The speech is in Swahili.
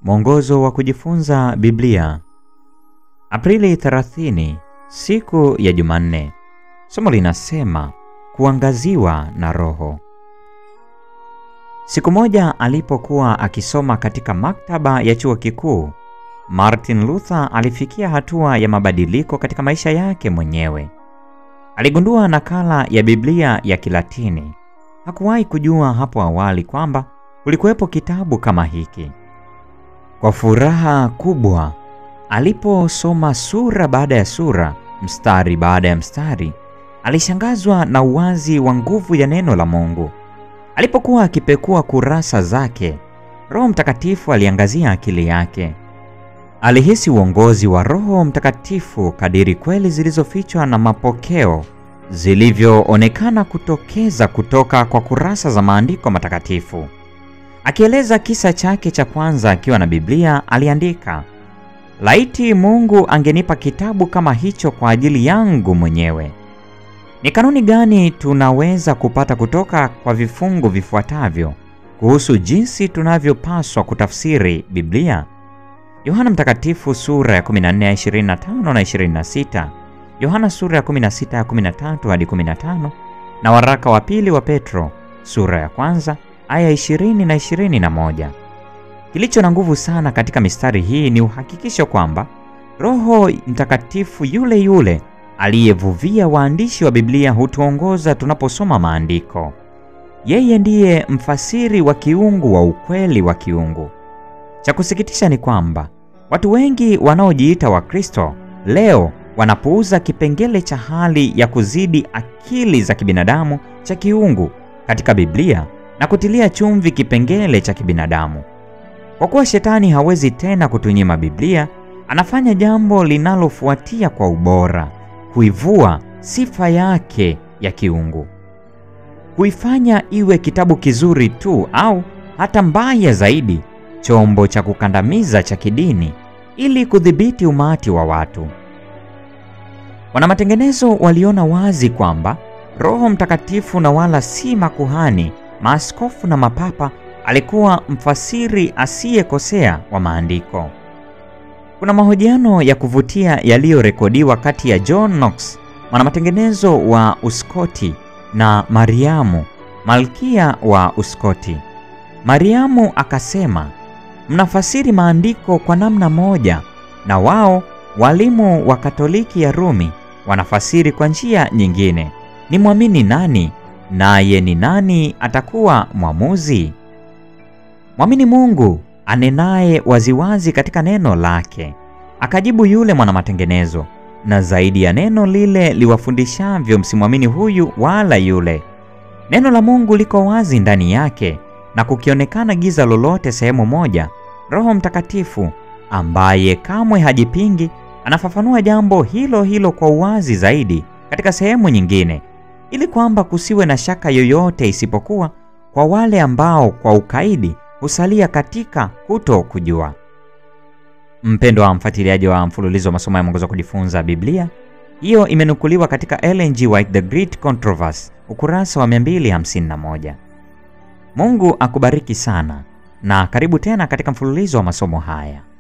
Mwongozo wa kujifunza Biblia, Aprili 30, siku ya Jumanne. Somo linasema kuangaziwa na Roho. Siku moja alipokuwa akisoma katika maktaba ya chuo kikuu, Martin Luther alifikia hatua ya mabadiliko katika maisha yake mwenyewe. Aligundua nakala ya Biblia ya Kilatini. Hakuwahi kujua hapo awali kwamba kulikuwepo kitabu kama hiki. Kwa furaha kubwa, aliposoma sura baada ya sura, mstari baada ya mstari, alishangazwa na uwazi wa nguvu ya neno la Mungu. Alipokuwa akipekua kurasa zake, Roho Mtakatifu aliangazia akili yake. Alihisi uongozi wa Roho Mtakatifu kadiri kweli zilizofichwa na mapokeo zilivyoonekana kutokeza kutoka kwa kurasa za maandiko matakatifu. Akieleza kisa chake cha kwanza akiwa na Biblia, aliandika, laiti Mungu angenipa kitabu kama hicho kwa ajili yangu mwenyewe. Ni kanuni gani tunaweza kupata kutoka kwa vifungu vifuatavyo kuhusu jinsi tunavyopaswa kutafsiri Biblia? Yohana Mtakatifu sura ya 14 ya 25 na 26, Yohana sura ya 16 ya 13 hadi 15, na waraka wa pili wa Petro sura ya kwanza aya 20 na 21. Kilicho na nguvu sana katika mistari hii ni uhakikisho kwamba Roho Mtakatifu yule yule aliyevuvia waandishi wa Biblia hutuongoza tunaposoma maandiko. Yeye ndiye mfasiri wa kiungu wa ukweli wa kiungu. Cha kusikitisha ni kwamba watu wengi wanaojiita Wakristo leo wanapuuza kipengele cha hali ya kuzidi akili za kibinadamu cha kiungu katika Biblia na kutilia chumvi kipengele cha kibinadamu. Kwa kuwa shetani hawezi tena kutunyima Biblia, anafanya jambo linalofuatia kwa ubora, kuivua sifa yake ya kiungu, kuifanya iwe kitabu kizuri tu, au hata mbaya zaidi, chombo cha kukandamiza cha kidini, ili kudhibiti umati wa watu. Wanamatengenezo waliona wazi kwamba Roho Mtakatifu na wala si makuhani, maaskofu na mapapa alikuwa mfasiri asiyekosea wa maandiko. Kuna mahojiano ya kuvutia yaliyorekodiwa kati ya John Knox, mwanamatengenezo wa Uskoti, na Mariamu, malkia wa Uskoti. Mariamu akasema, mnafasiri maandiko kwa namna moja, na wao walimu wa Katoliki ya Rumi wanafasiri kwa njia nyingine. Ni mwamini nani? Naye ni nani atakuwa mwamuzi? Mwamini Mungu anenaye waziwazi katika neno lake. Akajibu yule mwanamatengenezo, na zaidi ya neno lile liwafundishavyo, msimwamini huyu wala yule. Neno la Mungu liko wazi ndani yake, na kukionekana giza lolote sehemu moja, Roho Mtakatifu ambaye kamwe hajipingi anafafanua jambo hilo hilo kwa uwazi zaidi katika sehemu nyingine, ili kwamba kusiwe na shaka yoyote, isipokuwa kwa wale ambao kwa ukaidi husalia katika kuto kujua. Mpendwa wa mfuatiliaji wa mfululizo wa masomo ya mwongozo wa kujifunza Biblia, hiyo imenukuliwa katika Ellen G. White The Great Controversy, ukurasa wa 251. Mungu akubariki sana na karibu tena katika mfululizo wa masomo haya.